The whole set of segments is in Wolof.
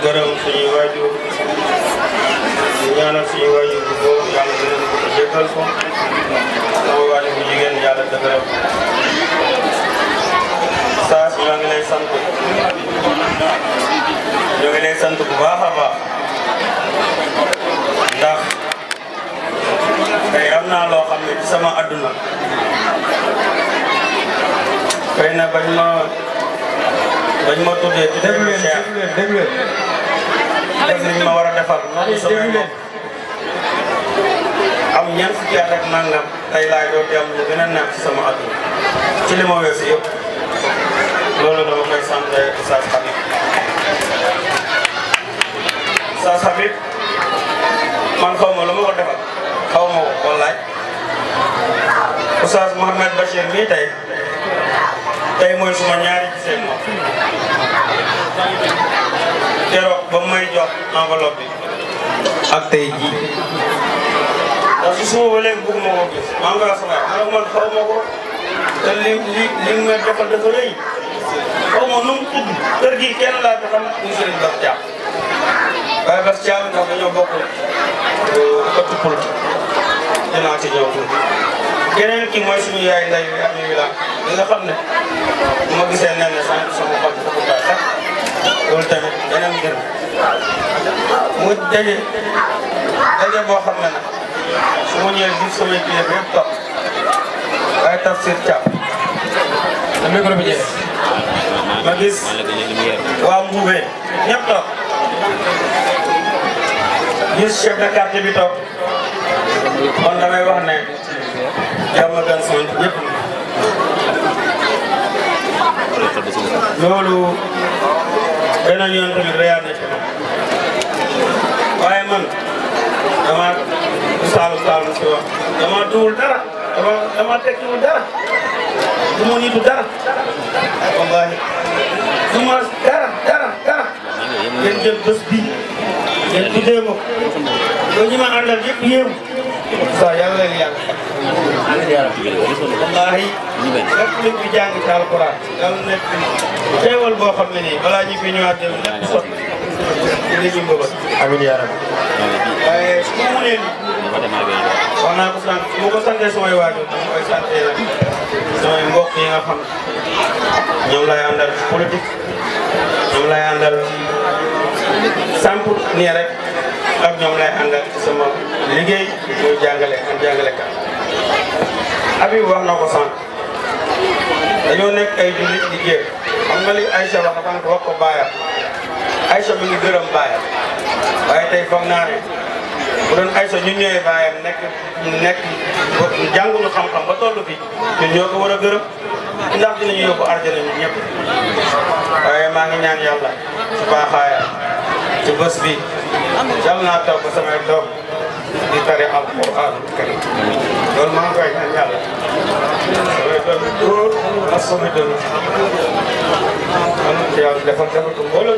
gërëm suñuy waajur di ñaanal suñuy waajur bu góor yàlla gërëm ko te jéggal ko sama waajur bu jigéen yàlla dëgëral ko saa si ñoo ngi lay sant ñoo ngi lay sant bu baax a baax ndax tey am naa loo xam ne ci sama adduna xëy na bañ ma bañ ma tuddee tuddee déglu ma leen Cheikh déglu leen déglu leen def liñ ma war a defal noonu samay déglu leen mbokk am ñeent fukki at ak nangam tey laay doo am lu gën a neex ci sama adduna ci li ma weesu yëpp loolu dama koy sant Oustaz Habib Oustaz Habib man xaw ma lu ma ko defal xaw ma ko wallaay Oustaz Mouhamed Bachir mii tey tey mooy suma ñaari gisee moom keroog ba mu may jox enveloppe bi ak tey jii ndax su suma ba léegi bëgguma koo gis maa ngi koy wax sama yaay man xaw ma ko te li li li mu may defal dafa rëy xaw ma nu mu tudd kër gi kenn laa fi xam muy Serigne Bass Thiam waaye Bass Thiam ndax dañoo bokk ëtt politique dinaa ci ñëw tuuti keneen ki mooy suñu yaay nday bi am wi la li nga xam ne bu ma gisee nen ne sànq sama xol dafa baax sax loolu tamit beneen mbir mu daje daje boo xam ne nag su ma ñëwee gis samay kilifa yëpp toog waaye tafsir Thiam na micro bi jëlee ma gis waa Mboubé ñëpp toog gis chef de quartier bi toog kon damay wax ne jàmm gan son ñëpp loolu beneen yoon tamit reyaat na ci man waaye man dama saalum saalum si wax dama duwul dara dama dama tekkiwul dara du ma nitu dara wallahi du ma dara dara dara ngeen jël bés bii ngeen tuddee ma ko loolu ñi ma àndal yëpp yéem sa yàlla leen yàlla wallahi lépp luñ fi jàng ci alquran yàlla nekk xéewal boo xam ne nii balaa ñu fi ñëwaat dem lépp sot ci li ñu mbëbët amiin yaa rabbi waaye su ma mënee nii wax naa ko sant su ma ko santee samay waajur dama koy santee nag samay mbokk yi nga xam ñoom lay àndal ci politique ñoom lay àndal ci samp nii rek ak ñoom lay àndal ci sama liggéey muy jàngale ak jàngalekat Habib wax na ko sant dañoo nekk ay jullit di jéem xam nga li Aïcha wax dafa wax ko baayam Aïcha mi ngi gërëm baayam waaye tey foog naa ne bu doon Aïcha ñun ñooy baayam nekk nekk jànguñu xam-xam ba toll fi ñun ñoo ko war a gërëm ndax dinañu yóbbu arjana ñun ñëpp waaye maa ngi ñaan yàlla ci baaxaayam ci bés bi yàlla naa taw ba samay doom di tari alquran karim loolu maa ngi koy ñaan yàlla samay doom yu góor ak samay doom yu man ci yàlla defal defal ko mbooloo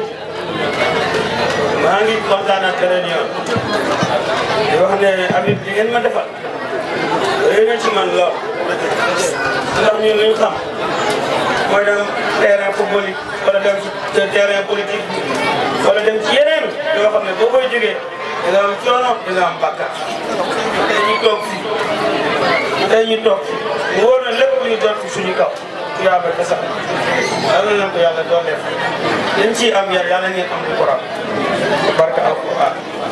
maa ngi kontaan ak beneen yoon di wax ne Habib li ngeen ma defal réy na ci man lool ndax ñun li ñu xam mooy dem terrain football yi wala dem ci terrain politique wala dem ci yeneen yoo xam ne boo koy jógee di nga am coono di nga am bàkkaar tey ñu toog fii tey ñu toog fii mu wóor na lépp lu ñu doon fi suñu kaw yaa ba kese yàlla na ko yàlla doon def liñ ciy am yar yàlla ngeen am lu ko raw barka alquran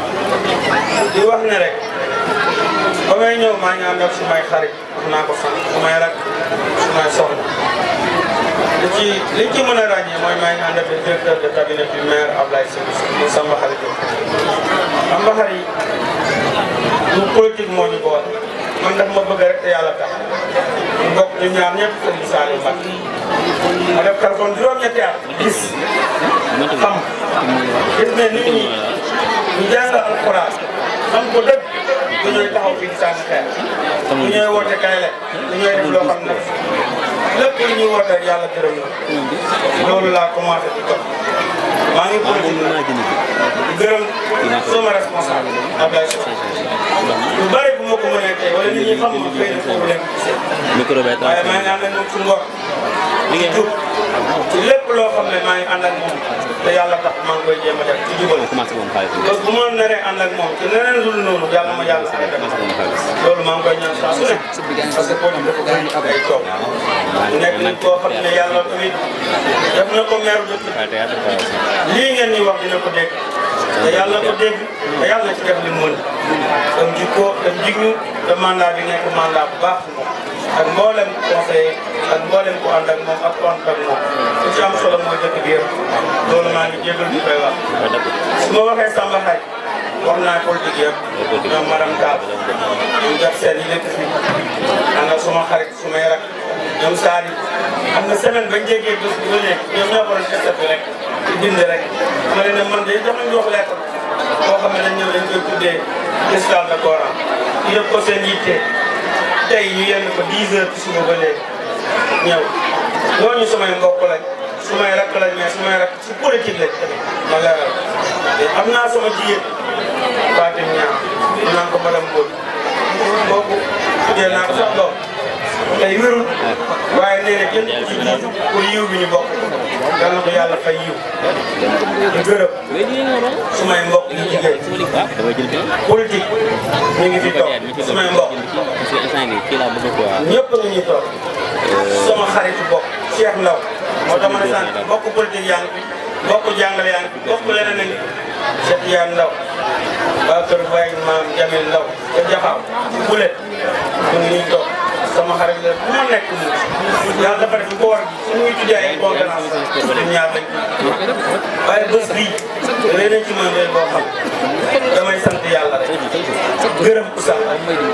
di wax ne rek ba may ñëw maa ngi ànd ak sumay xarit wax naa ko sant sumay rak sumay soxna li ci liñ ci mën a ràññee mooy maa ngi ànd ak le directeur de cabinet du maire Ablaye Sy mu Samba Xarit Samba Xarit du politique moo ñu boole man daf ma bëgg rek te yàlla tax ñu bokk ñu ñaar ñëpp Serigne Saliou Mbacké ma def téléphone juróom-ñetti at gis xam gis ne nit ñi ñu jàng alxuraan xam ko dëgg du ñooy taxaw fii di sànni xeer du ñooy woote kay le du ñooy def loo xam ne lépp lu ñuy woote rek yàlla gërëm na loolu laa commencé di topp maa ngi politique di gërëm sama responsable Abdoulaye Sow lu bëri bu ma ko mënee tey wala nit ñi xam ma xëy na foofu leen gisee micro bi waaye maa ngi ànd ak moom ci ngor ci jub ci lépp lépp loo xam ne maa ngi ànd ak moom te yàlla tax maa ngi koy jéem a def ci jubal commencé moom xaalis parce que bu ma naree ànd ak moom ci leneen lu dul noonu yàlla ma yàlla ànd ak commencé moom xaalis loolu maa ngi koy ñaan saa su ne parce que politique dafa bëri ay coow nekk nit koo xam ne yàlla tamit def na ko meeru dëkk waaye théâtre quoi aussi lii ngeen ñuy wax dina ko dégg te yàlla ko dégg te yàlla ci def li mu mën dem jikko dem jignu te mandat bi nekk mandat bu baax moom ak mboolem conseil ak mboolem ku ànd ak moom ak ku ànd ak moom li ci am solo mooy dëkk bi yëpp loolu maa ngi jégal di koy wax waaye dëgg su ma waxee Samba Xaaj wax naa politique yëpp ñoom madame Tall ñoom def seen yi nekk fii ànd ak suma xarit sumay rak ñoom Sadi am na semaine bañ jéggee bés bu nekk ñoom ñoo ko doon testé rek di bind rek ma leen ne man de jox nañ wax lettre boo xam ne dañ ñëw dañ koy tuddee cristal de Coran ñu def ko seen yitte tey ñu yenn ko 10 heures ci suba ba léegi ñëw ñooñu sumay mbokk lañ sumay rakk lañ mais sumay rakk ci politique lañ ma leeral te am naa sama jigéen Fatim Niang ñu naan ko madame Mbodj kooku tuddee naa ko sax doom tey wérul waaye nee na kenn ci jiitu pour yiw bi ñu bokk yal na ko yàlla fay yiw di gërëm sumay mbokk yi jigéen waaw damay jël bi politique ñu ngi fi toog sumay mbokk parce que instant bi kii laa bëgg quoi ñëpp ñu ñuy toog sama xaritu bokk Cheikh Ndaw moo tax ma ne sant bokk politique yaa ngi fi bokk jàngale yaa ngi fi bokk leneen a ngi fi Cheikh Yane Ndaw waa kër Baye maam Jamil Ndaw ca Jaxaaw Bulet ñu ngi ñuy toog sama xarit la bu ma nekk mu yàlla dafa def koor gi su muy tuddee ay conférence ñun ñaar lañ waaye bés bii léeg nañ ci mën leen boo xam damay sant yàlla rek gërëm ku sax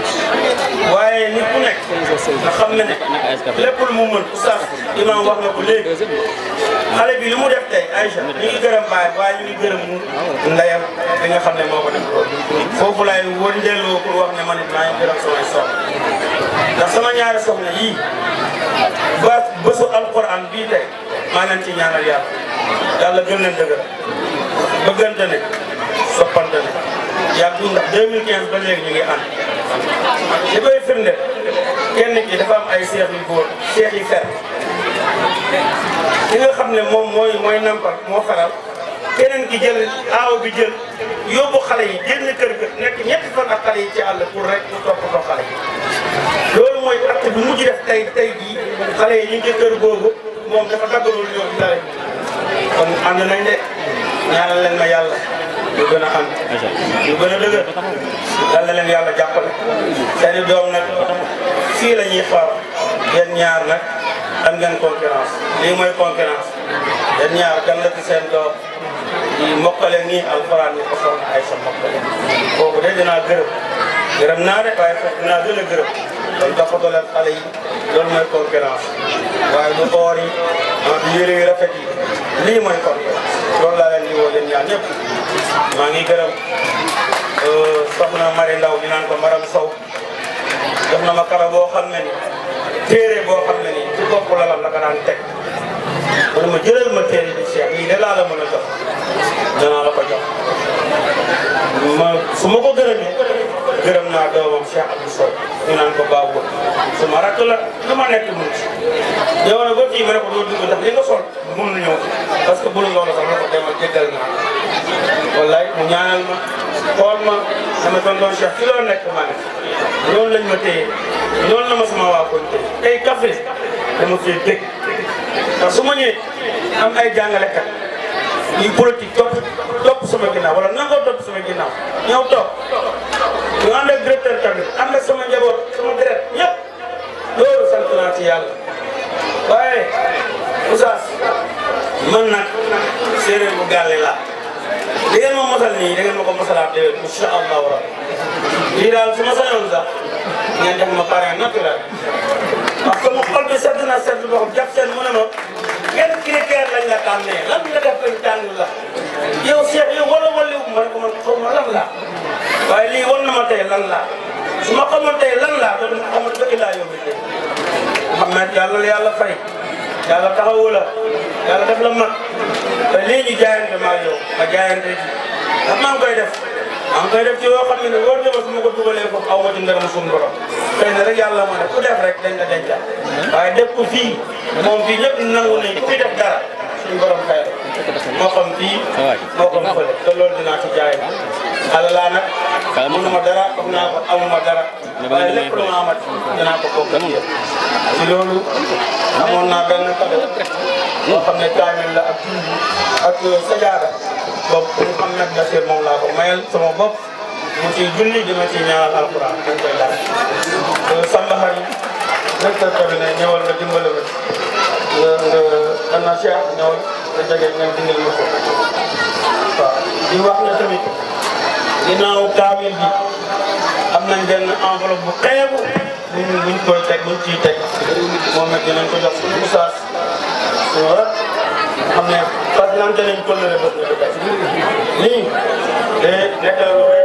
waaye nit ku nekk nga xam ne ne lépp lu mu mën oustaz imam wax na ko léegi xale bi li mu def tey Aïcha ñu ngi gërëm baay waaye ñu ngi gërëm ndeyam li nga xam ne moo ko def foofu laay wëndeeloo pour wax ne man it maa ngi gërëm samay soxna ndax sama ñaari soxna yii ba bésu alquran bii tey maa leen ci ñaanal yàlla yàlla gën leen dëgër bëggante ne soppante ne yàggu ndax 2015 ba léegi ñu ngi ànd li koy firnde kenn ki dafa am ay seex yu góor seex yi fer ki nga xam ne moom mooy mooy nampal moo faral keneen ki jël aaw bi jël yóbbu xale yi génn kër ga nekk ñetti fan ak xale yi ci àll pour rek ñu toppatoo xale yi loolu mooy acte bi mujj def tey tey jii xale yi ñu ngi ci kër googu moom dafa daggalul ñoom dara kon ànd nañ de ñaanal leen ma yàlla ñu gën a ànd ñu gën a dëgër yàlla leen yàlla jàppale seeni doom nag fii la ñuy xaar yéen ñaar nag am ngeen concurrence lii mooy concurrence yéen ñaar gan la ci seen doom di mokkale nii alxuraan ni ko soxna ay sa mokkale kooku de dinaa gërëm gërëm naa de waaye fekk dinaa gën a gërëm kon toppatoo leen xale yi loolu mooy concurrence waaye du oor yi ah du yére yu rafet yi lii mooy concurrence loolu laa leen di woo leen ñaar ñëpp maa ngi gërëm soxna Mari Ndaw di naan ko Maram Sow jox na ma kara boo xam ne ni téere boo xam ne ni ci bopp lalam la ko daan teg mu ne ma jëlal ma téere bi Cheikh lii de laa la mën a jox danaa la ko jox ma su ma ko gërëmee gërëm naa doomam Cheikh Abdou Sow ñu naan ko baabu su ma rakk la lu ma nekk mun ci yow nag ba fii ma ne ko doo dugg ndax li nga sol mun na ñëw parce que bu la loolu sax ma ko demal jéggal naa wallaay mu ñaanal ma xool ma sama tonton Cheikh ci loolu nekk ma ne loolu lañ ma téye loolu la ma sama waa koñ téye tey café dama fee dégg ndax su ma ñëwee am ay jàngalekat yi politique topp topp sama ginnaaw wala nangoo topp sama ginnaaw ñëw toog ñu ànd ak directeur tamit ànd ak sama njaboot sama deret ñëpp loolu sant naa ci yàlla waaye Oustaz man nag séeréer bu gàlle laa li ngeen ma mosal nii da ngeen ma ko mosalaat déwén incha allahu rabbi lii daal su ma sañoon sax ngeen def ma parrain naturel parce que mu xol bi sedd na sedd boo xam jàpp seen mu ne ma kenn critère lañ la tànnee lan nga def lañ tànn la yow Cheikh yow wala wala wu ma ne ko man xaw ma lan laa waaye lii wan na ma tey lan laa su ma xamoon tey lan laa dootu ma xamal ba ilaa yow mi tey Mouhamed yàlla la yàlla fay yàlla taxawu la yàlla def la mag te lii ñu jaayante maa yow ma jaayante ji ndax maa ngi koy def maa ngi koy def ci yoo xam ne ne wóor na ma su ma ko dugalee foofu aw ma ci ngërëm suñu borom xëy na rek yàlla moo def ku def rek dañ la dencal waaye def ko fii moom fii ñëpp nangu nañ ku fi def dara suñu borom xëy moo xam fii moo xam fële te loolu dinaa ci jaay xale laa nag mënuma dara xam naa ko amuma dara waaye lépp lu ma amat dinaa ko bokk ak yéen ci loolu amoon naa benn cadeau boo xam ne kaamil la ak ak sajaada boobu pour xam nag Bachir moom laa ko mayal sama bopp mu ciy julli dina ci ñaanal alquran dañ koy laaj Samba Xari directeur cabinet ñëwal nga dimbale ma nga nga ana Cheikh ñëwal nga jege nga dindal ma ko waaw di wax ne tamit ginnaaw kaamil bi am nañ benn enveloppe bu xeebu buñ buñ koy teg buñ ciy teg moom it dinañ ko jox suñu oustaz suñu rak xam ne fas nante nañ ko lëre bët na ko tey lii de nekk lu